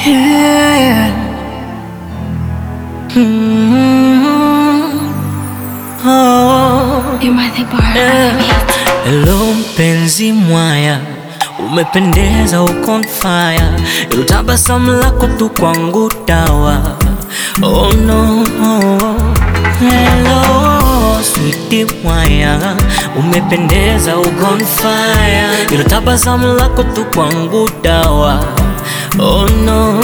Yeah. Mm. Oh. You might think bar Yeah. Hello mpenzi mwaya, umependeza uko on fire, ilo tabasamu lako tu kwangu dawa. Oh no, hello sweetie mwaya, umependeza uko on fire, ilo tabasamu lako tu kwangu dawa. Oh no,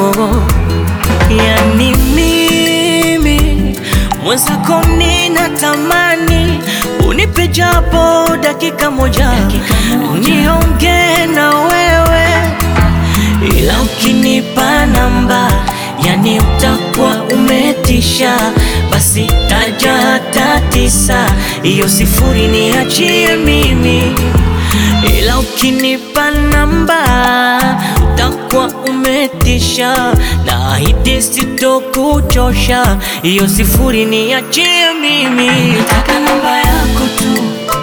yani mimi mwenzako ninatamani unipe japo dakika moja, niongee na wewe, ila ukinipa namba yani utakuwa umetisha. Basi taja hata tisa, hiyo sifuri niachie mimi, ila ukinipa namba utakuwa umetisha. Naahidi sitokuchosha, hiyo sifuri niachie mimi. Nataka namba yako tu,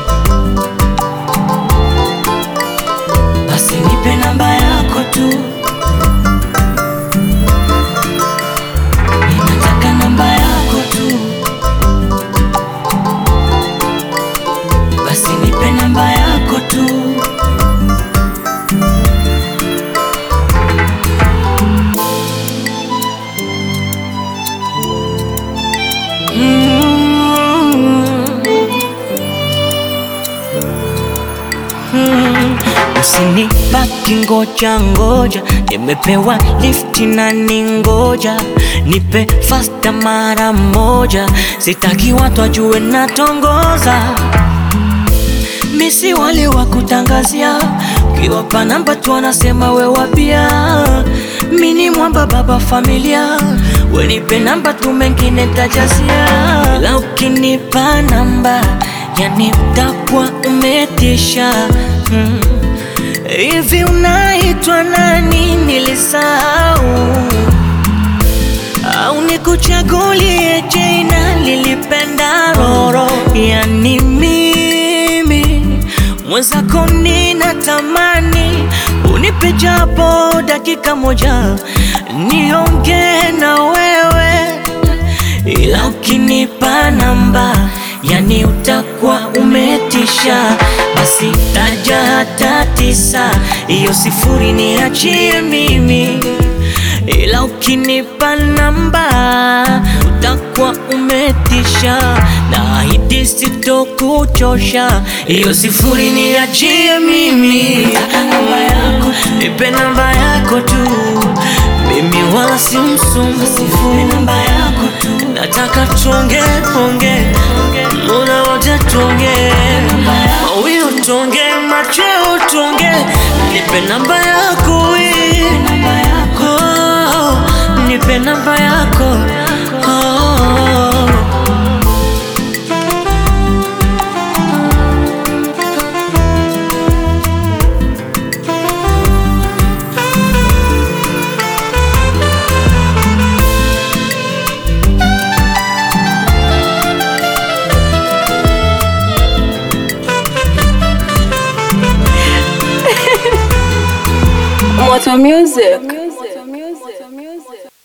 basi nipe namba yako tu. Ninataka namba yako tu, basi nipe namba yako tu. Usinibaki ngoja ngoja, nimepewa lifti na ningoja, nipe fasta mara moja, sitaki watu wajue natongoza. Misi wale wa kutangazia, ukiwapa namba tu wanasema we wapia. Mini mwamba baba familia, we nipe namba tu mengine tajazia. La ukinipa namba, yani utakuwa umetisha hmm. Hivi unaitwa nani? Nilisahau au nikuchagulie jina lilipenda roro? Yani mimi mwenzako ninatamani unipe japo dakika moja, niongee na wewe, ila ukinipa namba yani utakuwa umetisha. Basi taja hata tisa, hiyo sifuri niachie mimi, ila ukinipa namba utakuwa umetisha. Naahidi sitokuchosha, hiyo sifuri niachie mimi. Nataka namba yako tu, nipe namba yako tu, mimi wala si msumbu. Sifuri namba yako tu, nataka tuonge onge, muda wote tuonge, mawio tuonge, macheo tuonge, nipe namba yako hii, oh, nipe namba yako oh. Moto Music.